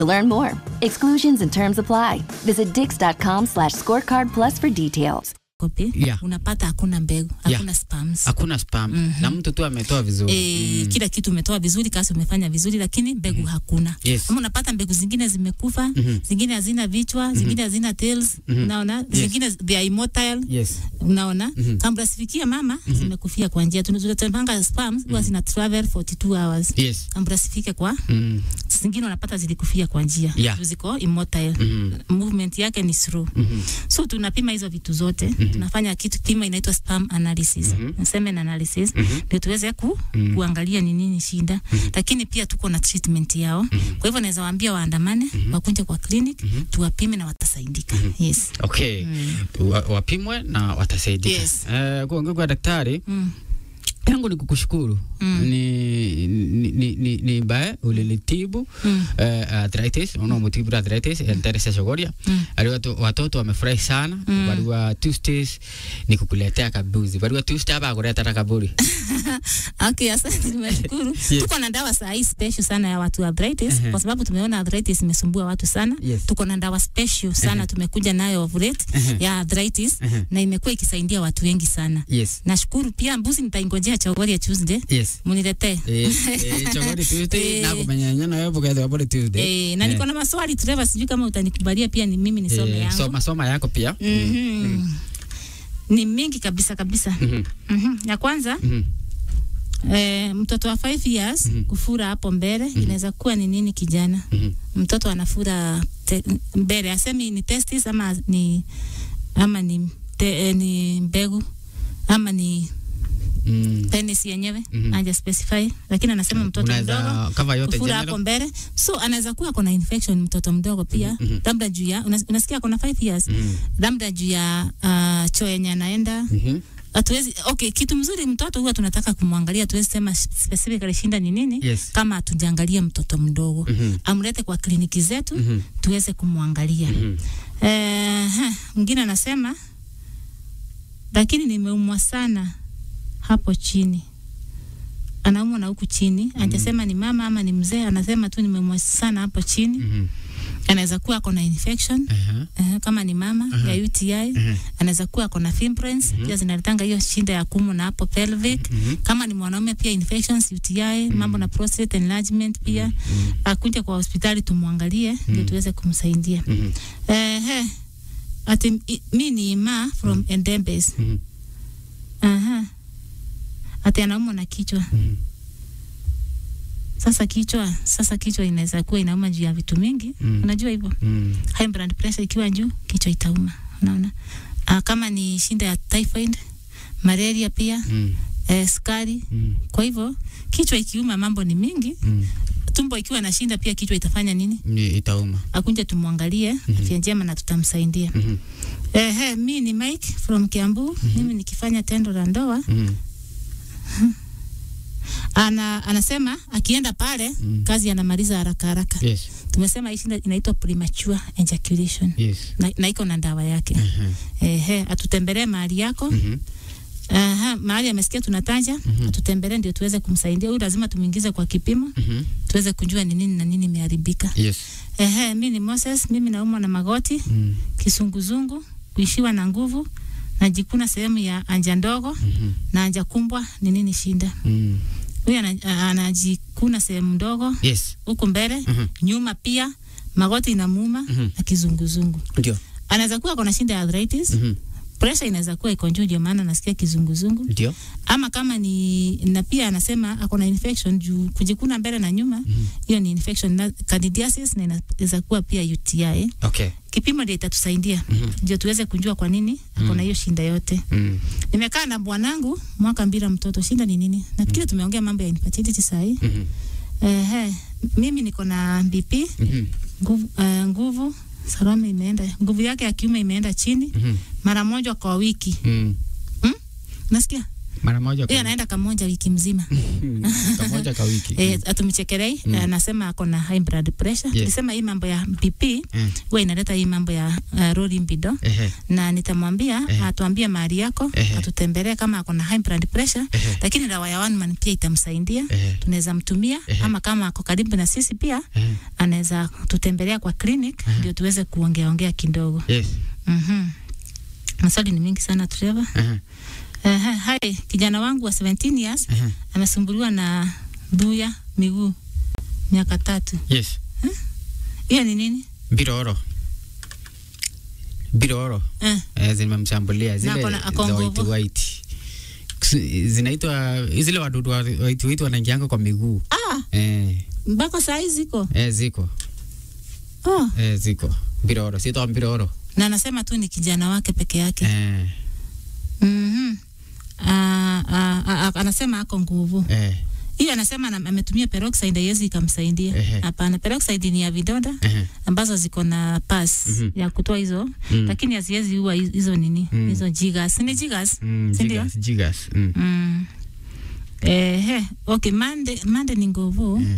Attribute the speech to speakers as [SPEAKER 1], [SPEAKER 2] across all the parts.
[SPEAKER 1] To learn more, exclusions and terms apply. Visit dix.com slash scorecard plus for details.
[SPEAKER 2] kopi
[SPEAKER 3] Yeah.
[SPEAKER 2] unapata hakuna mbegu
[SPEAKER 3] Yeah.
[SPEAKER 2] hakuna spams
[SPEAKER 3] hakuna spam na mtu tu ametoa vizuri
[SPEAKER 2] E, kila kitu umetoa vizuri, kazi umefanya vizuri, lakini mbegu hakuna.
[SPEAKER 3] Yes.
[SPEAKER 2] Ama unapata mbegu zingine zimekufa, zingine hazina vichwa, zingine hazina tails, unaona, zingine they are immotile,
[SPEAKER 3] yes
[SPEAKER 2] unaona. Kabla sifikia mama zimekufia kwa njia. Tunazotembanga sperms huwa zina travel 42 hours
[SPEAKER 3] yes
[SPEAKER 2] kabla sifike kwa
[SPEAKER 3] mm.
[SPEAKER 2] zingine unapata zilikufia kwa njia
[SPEAKER 3] Yeah.
[SPEAKER 2] Juu ziko immotile movement yake ni slow so tunapima hizo vitu zote tunafanya kitu pima inaitwa sperm analysis semen analysis ndio tuweze ku, kuangalia ni nini shida lakini pia tuko na treatment yao kwa hivyo naweza waambia waandamane wakunje kwa clinic tuwapime na watasaidika yes
[SPEAKER 3] okay Wa, wapimwe na watasaidika
[SPEAKER 2] Yes.
[SPEAKER 3] Eh, kuongea kwa daktari
[SPEAKER 2] mm.
[SPEAKER 3] yangu ni kukushukuru ni, ni, ni, ni, ni bae ulilitibu
[SPEAKER 2] Mm.
[SPEAKER 3] eh, arthritis unaomutibu arthritis enteresa shogoria
[SPEAKER 2] Mm.
[SPEAKER 3] ali watu, watoto wamefurahi sana
[SPEAKER 2] Mm.
[SPEAKER 3] barua Tuesdays ni kukuletea kabuzi barua Tuesday hapa kuleta kaburi
[SPEAKER 2] Okay, asante, nimeshukuru.
[SPEAKER 3] Yes.
[SPEAKER 2] Tuko na dawa saa hii special sana ya watu wa arthritis
[SPEAKER 3] Ehe.
[SPEAKER 2] kwa sababu tumeona arthritis imesumbua watu sana.
[SPEAKER 3] Yes.
[SPEAKER 2] Tuko na dawa special sana tumekuja nayo of late
[SPEAKER 3] Ehe.
[SPEAKER 2] ya arthritis
[SPEAKER 3] Ehe.
[SPEAKER 2] na imekuwa ikisaidia watu wengi sana.
[SPEAKER 3] yes
[SPEAKER 2] Nashukuru pia mbuzi nitaingojea chogori ya Tuesday.
[SPEAKER 3] yes
[SPEAKER 2] Muniletee.
[SPEAKER 3] Eh, eh, chogori Tuesday
[SPEAKER 2] Eh.
[SPEAKER 3] na kumenyanya na wewe bukete wapole Tuesday
[SPEAKER 2] Eh, na niko na maswali Trevor, sijui kama utanikubalia pia ni mimi nisome
[SPEAKER 3] Eh,
[SPEAKER 2] yangu.
[SPEAKER 3] soma soma yako pia
[SPEAKER 2] Mhm. Ni mingi kabisa kabisa.
[SPEAKER 3] Mhm.
[SPEAKER 2] Mhm. Ya kwanza
[SPEAKER 3] Mhm.
[SPEAKER 2] Eh, mtoto wa 5 years kufura hapo mbele inaweza kuwa ni nini kijana?
[SPEAKER 3] Mhm.
[SPEAKER 2] Mtoto anafura te, mbele asemi ni testis ama ni ama ni te, eh, ni mbegu ama ni
[SPEAKER 3] Mm.
[SPEAKER 2] penis yenyewe
[SPEAKER 3] Mhm.
[SPEAKER 2] haja specify, lakini anasema mtoto
[SPEAKER 3] Unaweza
[SPEAKER 2] mdogo
[SPEAKER 3] cover yote
[SPEAKER 2] kufura
[SPEAKER 3] general?
[SPEAKER 2] hapo mbele, so anaweza kuwa kuna infection mtoto mdogo pia
[SPEAKER 3] Mhm.
[SPEAKER 2] labda juu ya unas, unasikia kuna 5 years
[SPEAKER 3] Mhm.
[SPEAKER 2] labda juu ya uh, choo yenye anaenda
[SPEAKER 3] Mhm.
[SPEAKER 2] hatuwezi okay, kitu mzuri mtoto huwa tunataka kumwangalia, tuwezi sema specifically shinda ni nini
[SPEAKER 3] Yes.
[SPEAKER 2] kama hatujaangalia mtoto mdogo
[SPEAKER 3] Mhm.
[SPEAKER 2] amlete kwa kliniki zetu
[SPEAKER 3] Mhm.
[SPEAKER 2] tuweze kumwangalia.
[SPEAKER 3] Mhm.
[SPEAKER 2] Eh, ha, mwingine anasema lakini nimeumwa sana hapo chini, anaumwa na huku chini, hajasema ni mama ama ni mzee, anasema tu nimeumwa sana hapo chini.
[SPEAKER 3] Mhm.
[SPEAKER 2] Anaweza kuwa ako na infection
[SPEAKER 3] Aha.
[SPEAKER 2] eh, kama ni mama
[SPEAKER 3] Aha.
[SPEAKER 2] ya UTI
[SPEAKER 3] Aha.
[SPEAKER 2] anaweza kuwa ako na fibroids pia zinaletanga hiyo shida ya kumu na hapo pelvic.
[SPEAKER 3] Mhm.
[SPEAKER 2] Kama ni mwanaume pia infections UTI, mambo na prostate enlargement pia akuje kwa hospitali tumwangalie ndio tuweze kumsaidia.
[SPEAKER 3] Mhm.
[SPEAKER 2] Ehe. Ati i- mi ni Ima from Endembes.
[SPEAKER 3] Mhm.
[SPEAKER 2] Aha. Ati anaumwa na kichwa.
[SPEAKER 3] Mhm.
[SPEAKER 2] Sasa kichwa, sasa kichwa inaweza kuwa inauma juu ya vitu mingi.
[SPEAKER 3] Mm.
[SPEAKER 2] Unajua hivyo?
[SPEAKER 3] Mhm.
[SPEAKER 2] High blood pressure ikiwa juu, kichwa itauma. Unaona? Ah, kama ni shinda ya typhoid, malaria pia,
[SPEAKER 3] Mhm.
[SPEAKER 2] eh, sukari.
[SPEAKER 3] Mhm.
[SPEAKER 2] Kwa hivyo kichwa ikiuma mambo ni mingi.
[SPEAKER 3] Mhm.
[SPEAKER 2] Tumbo ikiwa na shinda pia kichwa itafanya nini?
[SPEAKER 3] Ni itauma
[SPEAKER 2] Akunje tumwangalie afya njema na tutamsaidia.
[SPEAKER 3] Mhm.
[SPEAKER 2] Ehe, mi ni Mike from Kiambu. Mimi nikifanya tendo la ndoa
[SPEAKER 3] Mhm.
[SPEAKER 2] ana, anasema akienda pale
[SPEAKER 3] Mm.
[SPEAKER 2] kazi anamaliza haraka haraka.
[SPEAKER 3] yes
[SPEAKER 2] Tumesema hii shida inaitwa premature ejaculation
[SPEAKER 3] yes
[SPEAKER 2] na, na iko na dawa yake.
[SPEAKER 3] Aha.
[SPEAKER 2] Ehe, atutembelee mahali yako.
[SPEAKER 3] Mhm.
[SPEAKER 2] Aha, mahali amesikia tunataja, atutembelee ndio tuweze kumsaidia. Huyu lazima tumuingize kwa kipimo
[SPEAKER 3] Mhm.
[SPEAKER 2] tuweze kujua ni nini na nini imeharibika.
[SPEAKER 3] yes
[SPEAKER 2] Ehe, mi ni Moses, mimi naumwa na magoti,
[SPEAKER 3] Mhm.
[SPEAKER 2] kisunguzungu, kuishiwa na nguvu, najikuna sehemu ya anja ndogo
[SPEAKER 3] Mhm.
[SPEAKER 2] na anja kumbwa. Ni nini shinda?
[SPEAKER 3] Mhm.
[SPEAKER 2] Huyu ana- anajikuna sehemu ndogo
[SPEAKER 3] yes
[SPEAKER 2] huku mbele,
[SPEAKER 3] Mhm.
[SPEAKER 2] nyuma pia magoti inamuuma
[SPEAKER 3] Mhm.
[SPEAKER 2] na kizunguzungu.
[SPEAKER 3] ndio
[SPEAKER 2] Anaweza kuwa kuna shinda ya arthritis,
[SPEAKER 3] Mhm.
[SPEAKER 2] pressure inaweza kuwa iko juu, ndio maana nasikia kizunguzungu.
[SPEAKER 3] ndio
[SPEAKER 2] Ama kama ni na pia anasema ako na infection juu kujikuna mbele na nyuma, hiyo ni infection na candidiasis, na inaweza kuwa pia UTI.
[SPEAKER 3] okay
[SPEAKER 2] Kipimo ndio itatusaidia ndio tuweze kujua kwa nini ako na hiyo shinda yote.
[SPEAKER 3] Mhm.
[SPEAKER 2] Nimekaa na bwanangu mwaka mbili mtoto, shinda ni nini? Nafikiri tumeongea mambo ya infertility saa hii.
[SPEAKER 3] Mhm.
[SPEAKER 2] Ehe, mimi niko na BP
[SPEAKER 3] Mhm.
[SPEAKER 2] nguvu, uh, nguvu Salome imeenda, nguvu yake ya kiume imeenda chini
[SPEAKER 3] Mhm.
[SPEAKER 2] mara moja kwa wiki.
[SPEAKER 3] Mhm.
[SPEAKER 2] Nasikia
[SPEAKER 3] mara moja kwa
[SPEAKER 2] yeye anaenda kamoja wiki mzima
[SPEAKER 3] kamoja kwa wiki
[SPEAKER 2] eh, atumchekelei mm. anasema ako na high blood pressure
[SPEAKER 3] Yes.
[SPEAKER 2] nilisema hii mambo ya BP
[SPEAKER 3] Mm.
[SPEAKER 2] huwa inaleta hii mambo ya uh, rolling libido
[SPEAKER 3] Ehe.
[SPEAKER 2] na nitamwambia
[SPEAKER 3] Ehe.
[SPEAKER 2] atuambie mahali yako
[SPEAKER 3] Ehe.
[SPEAKER 2] atutembelee kama ako na high blood pressure
[SPEAKER 3] Ehe.
[SPEAKER 2] lakini dawa ya one man pia itamsaidia
[SPEAKER 3] Ehe.
[SPEAKER 2] tunaweza mtumia
[SPEAKER 3] Ehe.
[SPEAKER 2] ama kama ako karibu na sisi pia
[SPEAKER 3] Ehe.
[SPEAKER 2] anaweza tutembelea kwa clinic ndio tuweze kuongea ongea kidogo
[SPEAKER 3] Yes.
[SPEAKER 2] mhm maswali ni mingi sana Trevor
[SPEAKER 3] Ehe.
[SPEAKER 2] uh, hai kijana wangu wa 17 years
[SPEAKER 3] Ehe.
[SPEAKER 2] amesumbuliwa na dhuya miguu miaka tatu
[SPEAKER 3] Yes.
[SPEAKER 2] hiyo ni nini
[SPEAKER 3] Biroro. Biroro.
[SPEAKER 2] eh,
[SPEAKER 3] Eh, zimemshambulia
[SPEAKER 2] Na
[SPEAKER 3] zile
[SPEAKER 2] ako na-
[SPEAKER 3] za
[SPEAKER 2] ako
[SPEAKER 3] white
[SPEAKER 2] nguvu.
[SPEAKER 3] white. Kusi- Zinaitwa zile wadudu wa white white wanaingianga kwa miguu.
[SPEAKER 2] ah
[SPEAKER 3] Eh,
[SPEAKER 2] mpaka saa hii ziko
[SPEAKER 3] eh ziko.
[SPEAKER 2] oh.
[SPEAKER 3] Eh ziko. Biroro, sito biroro.
[SPEAKER 2] na anasema tu ni kijana wake peke yake
[SPEAKER 3] Eh,
[SPEAKER 2] Mhm. Ah, ah, ah, anasema ako nguvu
[SPEAKER 3] eh,
[SPEAKER 2] hiyo anasema ana- ametumia peroxide haiwezi ikamsaidia
[SPEAKER 3] Ehe.
[SPEAKER 2] hapana peroxide ni ya vidonda
[SPEAKER 3] eh.
[SPEAKER 2] ambazo ziko na pas
[SPEAKER 3] Mhm.
[SPEAKER 2] ya kutoa hizo
[SPEAKER 3] Mm.
[SPEAKER 2] lakini haziwezi ua hizo- hizo nini
[SPEAKER 3] Mm.
[SPEAKER 2] hizo jigas ni jigas
[SPEAKER 3] Mm,
[SPEAKER 2] si ndio
[SPEAKER 3] jigas, jigas. Mm.
[SPEAKER 2] mm. Ehe, okay mande mande ni nguvu
[SPEAKER 3] Mm.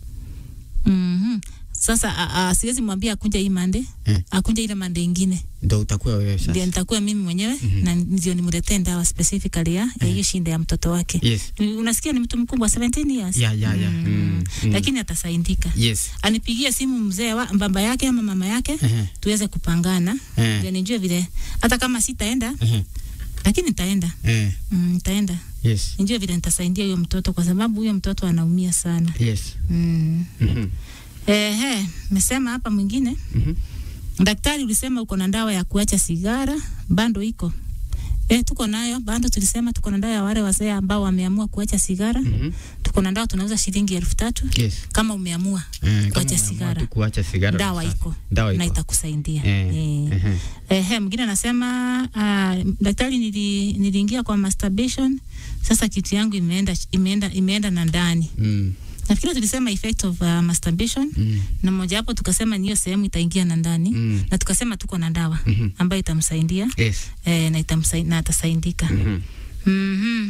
[SPEAKER 2] Mhm. sasa a- a- siwezi mwambia akunja hii mande
[SPEAKER 3] Eh.
[SPEAKER 2] akunja ile mande ingine
[SPEAKER 3] Ndio utakuwa wewe
[SPEAKER 2] ndio
[SPEAKER 3] sasa.
[SPEAKER 2] nitakuwa mimi mwenyewe na ndio nimletee dawa specifically ya ya hiyo shinda ya mtoto wake
[SPEAKER 3] Yes.
[SPEAKER 2] unasikia ni mtu mkubwa 17 years
[SPEAKER 3] Ya, ya, ya.
[SPEAKER 2] Mm.
[SPEAKER 3] Mm, mm.
[SPEAKER 2] lakini atasaidika
[SPEAKER 3] Yes.
[SPEAKER 2] anipigie simu mzee wa baba yake ama mama yake
[SPEAKER 3] Ehe.
[SPEAKER 2] tuweze kupangana
[SPEAKER 3] Eh.
[SPEAKER 2] ndio nijue vile hata kama sitaenda
[SPEAKER 3] Ehe.
[SPEAKER 2] lakini nitaenda
[SPEAKER 3] Eh.
[SPEAKER 2] mm, nitaenda
[SPEAKER 3] Yes.
[SPEAKER 2] nijue vile nitasaidia huyo mtoto kwa sababu huyo mtoto anaumia sana
[SPEAKER 3] Yes.
[SPEAKER 2] mm.
[SPEAKER 3] Mhm.
[SPEAKER 2] Ehe, mesema hapa mwingine
[SPEAKER 3] Mhm.
[SPEAKER 2] daktari ulisema uko na dawa ya kuacha sigara bando iko E, tuko nayo bando tulisema tuko na dawa ya wale wazee ambao wameamua kuacha sigara
[SPEAKER 3] Mhm.
[SPEAKER 2] tuko na dawa tunauza shilingi elfu tatu
[SPEAKER 3] Yes.
[SPEAKER 2] kama umeamua
[SPEAKER 3] Eh, kama
[SPEAKER 2] kuacha
[SPEAKER 3] umeamua
[SPEAKER 2] sigara
[SPEAKER 3] tu kuacha sigara.
[SPEAKER 2] dawa
[SPEAKER 3] sasa.
[SPEAKER 2] iko
[SPEAKER 3] Dawa
[SPEAKER 2] na
[SPEAKER 3] iko.
[SPEAKER 2] itakusaidia
[SPEAKER 3] Eh,
[SPEAKER 2] Eh.
[SPEAKER 3] ehe.
[SPEAKER 2] Ehe, mwingine anasema uh, daktari, nili, niliingia kwa masturbation, sasa kitu yangu imeenda imeenda imeenda na ndani.
[SPEAKER 3] Mm.
[SPEAKER 2] Nafikiri tulisema effect of uh, masturbation
[SPEAKER 3] Mm.
[SPEAKER 2] na moja hapo tukasema ni hiyo sehemu itaingia na ndani
[SPEAKER 3] Mm.
[SPEAKER 2] na tukasema tuko na dawa
[SPEAKER 3] Mhm.
[SPEAKER 2] ambayo itamsaidia
[SPEAKER 3] Yes.
[SPEAKER 2] eh, na, itamsai, na atasaidika.
[SPEAKER 3] Mhm.
[SPEAKER 2] Mhm.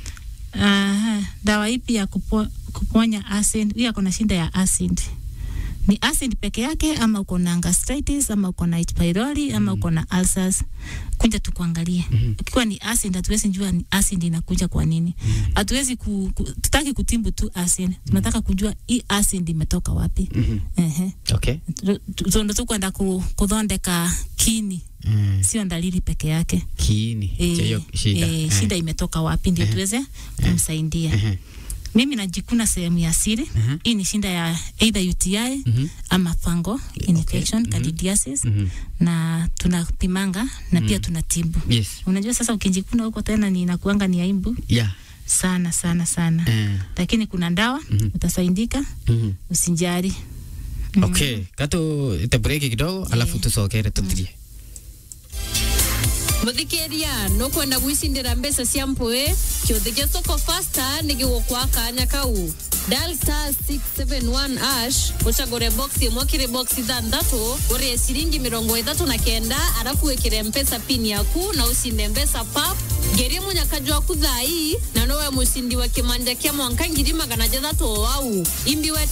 [SPEAKER 2] Aha, dawa ipi ya kupo, kuponya acid? Huyu ako na shida ya acid. Ni acid peke yake ama uko na gastritis ama uko na H pylori ama uko na ulcers? Kuja tukuangalie. Ukiwa ni acid hatuwezi jua ni acid inakuja kwa nini. Hatuwezi ku, ku, tutaki kutimbu tu acid. Tunataka kujua hii acid imetoka wapi.
[SPEAKER 3] Mhm.
[SPEAKER 2] Ehe.
[SPEAKER 3] Okay.
[SPEAKER 2] Tundo tu kwenda ku, kuthondeka kini
[SPEAKER 3] Mm.
[SPEAKER 2] sio dalili peke yake.
[SPEAKER 3] Kiini cha hiyo shida.
[SPEAKER 2] eh,
[SPEAKER 3] Eh.
[SPEAKER 2] shida imetoka wapi ndio tuweze kumsaidia.
[SPEAKER 3] Ehe.
[SPEAKER 2] Mimi najikuna sehemu ya siri.
[SPEAKER 3] Mhm.
[SPEAKER 2] Hii ni shida ya either UTI
[SPEAKER 3] Mhm.
[SPEAKER 2] ama fungal infection,
[SPEAKER 3] Mhm.
[SPEAKER 2] candidiasis
[SPEAKER 3] Mhm.
[SPEAKER 2] na tunapimanga na pia tunatibu.
[SPEAKER 3] Yes.
[SPEAKER 2] Unajua sasa ukijikuna huko tena ni inakuanga ni aibu
[SPEAKER 3] Yeah.
[SPEAKER 2] sana sana sana.
[SPEAKER 3] Eh.
[SPEAKER 2] Lakini kuna dawa
[SPEAKER 3] Mhm.
[SPEAKER 2] utasaidika,
[SPEAKER 3] Mhm.
[SPEAKER 2] usijali.
[SPEAKER 3] Okay, kato itabreki kidogo alafu tusokere tuthirie.
[SPEAKER 4] muthikiria nukwenda gwicindira mbeca cia mpui kiuthi gia soko fasta ni gigukwa kanya kau dial star 671 ash ucagure box imwe kiri box ithanthatu urie ciringi mirongo ithatu na kenda arafu wikire mpesa pin yaku na ucinde mbeca pap ngerie munyakaju waku thai na nowe mucindi wa kimanja kia mwanka ngiri magana jathatu o wau imbi we